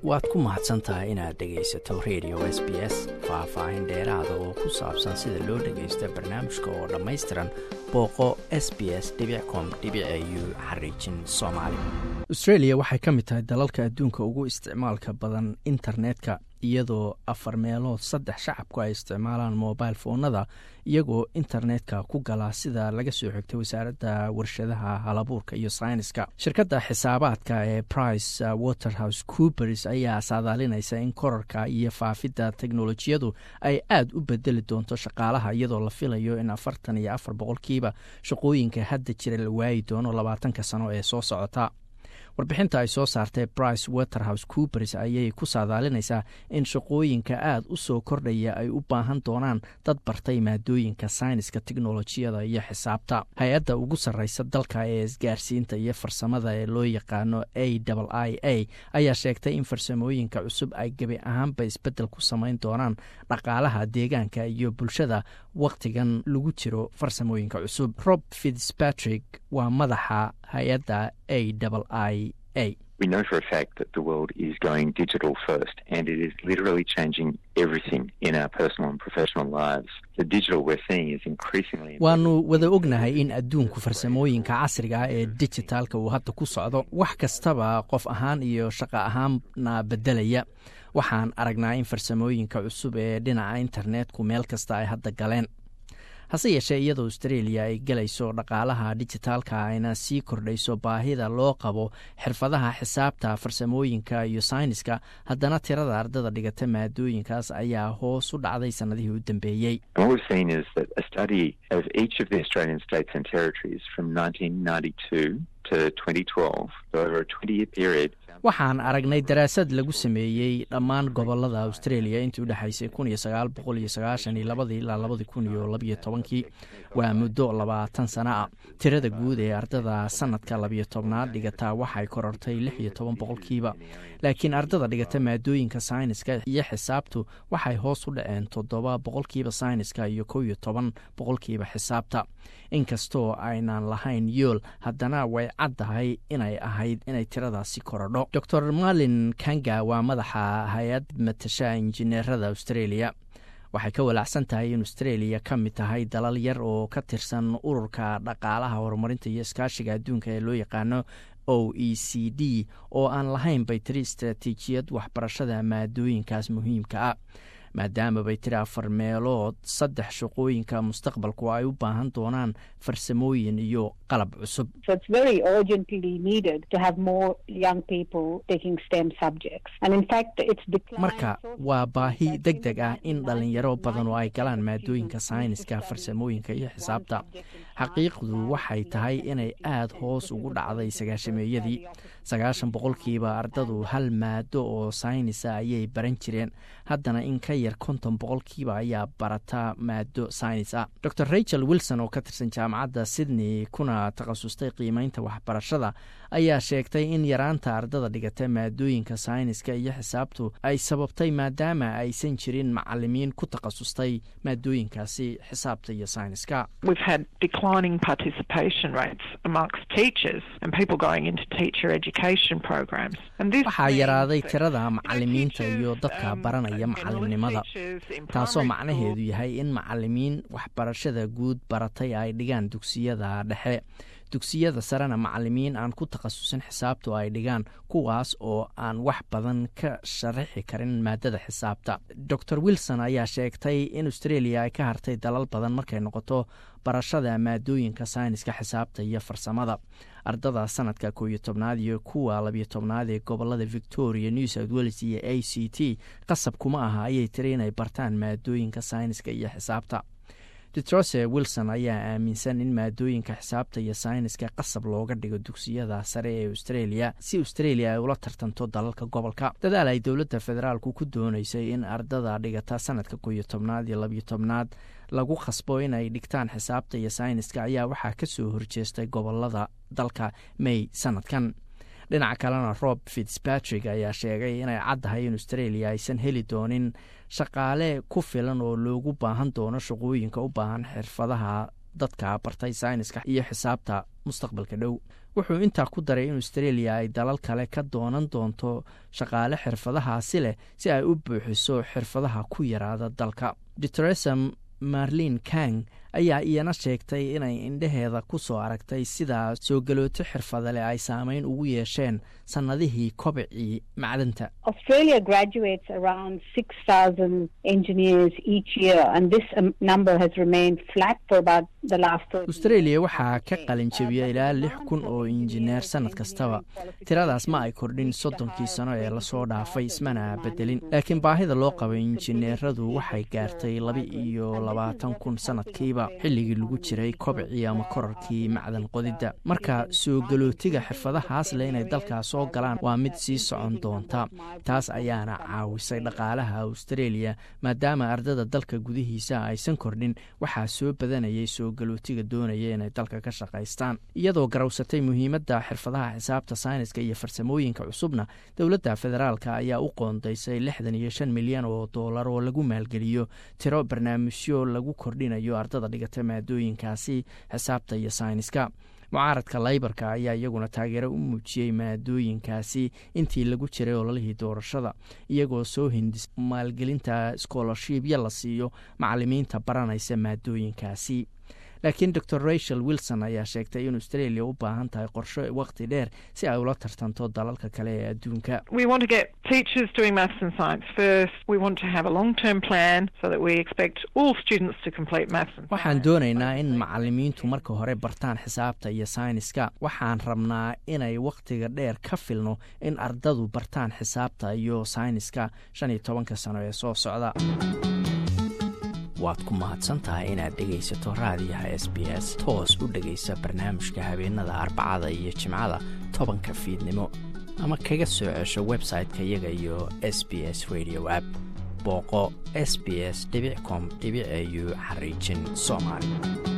waad ku mahadsan tahay inaad dhegaysato radio s b s faah-faahin dheeraada oo ku saabsan sida loo dhagaysto barnaamijka oo dhammaystiran booqo s b s com u xariijin soomaali australia waxay ka mid tahay dalalka adduunka ugu isticmaalka badan internetka iyadoo afar meelood saddex shacabku ay isticmaalaan mobile foonada iyagoo internetka ku gala sida laga soo xigtay wasaaradda warshadaha halabuurka iyo sayniska shirkadda xisaabaadka ee price waterhouse coopers ayaa saadaalinaysa in korarka iyo faafidda teknolojiyadu ay aad u bedeli doonto shaqaalaha iyadoo la filayo in afartan iyo afar boqolkiiba shaqooyinka hadda jira la waayi doono labaatanka sano ee soo socota warbixinta ay soo saartay brice waterhouse coopers ayay ku saadaalinaysaa in shaqooyinka aad u soo kordhaya ay u baahan doonaan dad bartay maadooyinka sayniska teknolojiyada iyo xisaabta hay-adda ugu sarreysa dalka ee isgaarsiinta iyo farsamada ee loo yaqaano a i a ayaa sheegtay in farsamooyinka cusub ay gebi ahaanba isbeddel ku samayn doonaan dhaqaalaha deegaanka iyo bulshada wakhtigan lagu jiro farsamooyinka cusub rob fitzpatrick waa madaxa hay-adda a i a We know for a fact that the world is going digital first and it is literally changing everything in our personal and professional lives. The digital we're seeing is increasingly waanu wada ognahay in adduunku farsamooyinka casriga ah ee dijitaalka uu hadda ku socdo wax kastaba qof ahaan iyo shaqo ahaanna beddelaya waxaan aragnaa in farsamooyinka cusub ee dhinaca internetku meel kasta ay hadda galeen hase yeeshee iyadoo australia ay gelayso dhaqaalaha dijitaalka ayna sii kordhayso baahida loo qabo xirfadaha xisaabta farsamooyinka iyo sayniska haddana tirada ardada dhigata maadooyinkaas ayaa hoos u dhacday sannadihii u dambeeyey waxaan aragnay daraasad lagu sameeyey dhammaan gobolada australia intii u dhexaysay kun iyo sagaal boqol iyo sagaashan iyo labadii ilaa labadii kun iyo labiyo tobankii waa muddo labaatan sano ah tirada guud ee ardada sanadka labiyo tobnaad dhigataa waxay korortay lix iyo toban boqolkiiba laakiin ardada dhigata maadooyinka sayniska iyo xisaabtu waxay hoos u dhaceen toddoba boqolkiiba sayniska iyo kow iyo toban boqolkiiba xisaabta inkastoo aynan lahayn yool haddana way caddahay inay ahayd inay tiradaasi korodho dor malin kanga waa madaxa hay-ad matasha injineerada australia waxay ka walaacsan tahay in australia ka mid tahay dalal yar oo ka tirsan ururka dhaqaalaha horumarinta iyo iskaashiga adduunka ee loo yaqaano o e c d oo aan lahayn bay tiri istaraatiijiyad waxbarashada maadooyinkaas muhiimka ah maadaama bay tiri afar meelood saddex shaqooyinka mustaqbalku ay u baahan doonaan farsamooyin iyo qalab cusub marka waa baahi deg deg ah in dhalinyaro badan oo ay galaan maadooyinka sayniska farsamooyinka iyo xisaabta xaqiiqdu waxay tahay inay aad hoos ugu dhacday sagaashameeyadii sagaashan boqolkiiba ardadu hal maado oo saynisa ayay baran jireen haddana in ka yar konton boqolkiiba ayaa barata maado saynis ah dor rachel wilson oo ka tirsan jaamacadda sydney kuna takhasustay qiimeynta waxbarashada ayaa sheegtay in yaraanta ardada dhigata maadooyinka sayniska iyo xisaabtu ay sababtay maadaama aysan jirin macalimiin ku takhasustay maadooyinkaasi xisaabta iyo sayniska waxaa yaraaday tirada macalimiinta iyo dadka baranaya macalimnimada taasoo macnaheedu yahay in macalimiin waxbarashada guud baratay ay dhigaan dugsiyada dhexe dugsiyada sarena macalimiin aan ku takhasusin xisaabtu ay dhigaan kuwaas oo aan wax badan ka sharaxi karin maadada xisaabta dor wilson ayaa sheegtay in australia ay ka hartay dalal badan markay noqoto barashada maadooyinka sayniska xisaabta iyo farsamada ardada sanadka koo iyo tobnaad iyo kuwa labiyo tobnaad ee gobolada victoria new south wales iyo a c t qasab kuma aha ayay tiri inay bartaan maadooyinka sayniska iyo xisaabta detrose wilson ayaa aaminsan in maadooyinka xisaabta iyo sayniska qasab looga dhigo dugsiyada sare ee australia si australia ay ula tartanto dalalka gobolka dadaal ay dowladda federaalku ku dooneysay in ardada dhigata sanadka koo iyo tobnaad iyo labiyo tobnaad lagu khasbo inay dhigtaan xisaabta iyo sayniska ayaa waxaa ka soo horjeestay gobolada dalka may sanadkan dhinaca kalena rob fitzpatrick ayaa sheegay inay caddahay in australia aysan heli doonin shaqaale ku filan oo loogu baahan doono shaqooyinka u baahan xirfadaha dadka bartay sayniska iyo xisaabta mustaqbalka dhow wuxuu intaa ku daray in australia ay dalal kale ka doonan doonto shaqaale xirfadahaasi leh si ay u buuxiso xirfadaha ku yaraada dalka dtresa marlin kang ayaa iyana sheegtay inay indheheeda ku soo aragtay sida soo galooto xirfada leh ay saameyn ugu yeesheen sannadihii kobicii macdanta australia waxaa ka qalin jebiya ilaa lix kun oo injineer sannad kastaba tiradaas ma ay kordhin soddonkii sano ee lasoo dhaafay ismana bedelin laakiin baahida loo qabay injineeradu waxay gaartay laba iyo labaatan kun sannadkiiba xilligii lagu jiray kobcii ama korarkii macdan qodidda marka soo galootiga xirfadahaas leh inay dalkaas soo galaan waa mid sii socon doonta taas ayaana caawisay dhaqaalaha australia maadaama ardada dalka gudihiisa aysan kordhin waxaa soo badanayay soo galootiga doonaya inay dalka ka shaqaystaan iyadoo garawsatay muhiimadda xirfadaha xisaabta sayniska iyo farsamooyinka cusubna dowladda federaalka ayaa u qoondaysay lixdan iyo shan milyan oo doolar oo lagu maalgeliyo tiro barnaamijyo lagu kordhinayo ardada dhigata maadooyinkaasi xisaabta iyo sayniska mucaaradka laybarka ayaa iyaguna taageero u muujiyey maadooyinkaasi intii lagu jiray ololihii doorashada iyagoo soo hindis maalgelinta scholarshipya la siiyo macalimiinta baranaysa maadooyinkaasi laakiin dor rachel wilson ayaa sheegtay in australia u baahan tahay qorsho waqti dheer si ay ula tartanto dalalka kale ee adduunka waxaan doonaynaa in macalimiintu marka hore bartaan xisaabta iyo sayniska waxaan rabnaa inay wakhtiga dheer ka filno in ardadu bartaan xisaabta iyo sayniska shan iyo tobanka sano ee soo socda waad ku mahadsan tahay inaad dhegaysato raadiyaha s b s toos u dhegaysa barnaamijka habeenada arbacada iyo jimcada tobanka fiidnimo ama kaga soo cesho website-ka iyaga iyo s b s radio app booqo s b s com au xariijin soomaali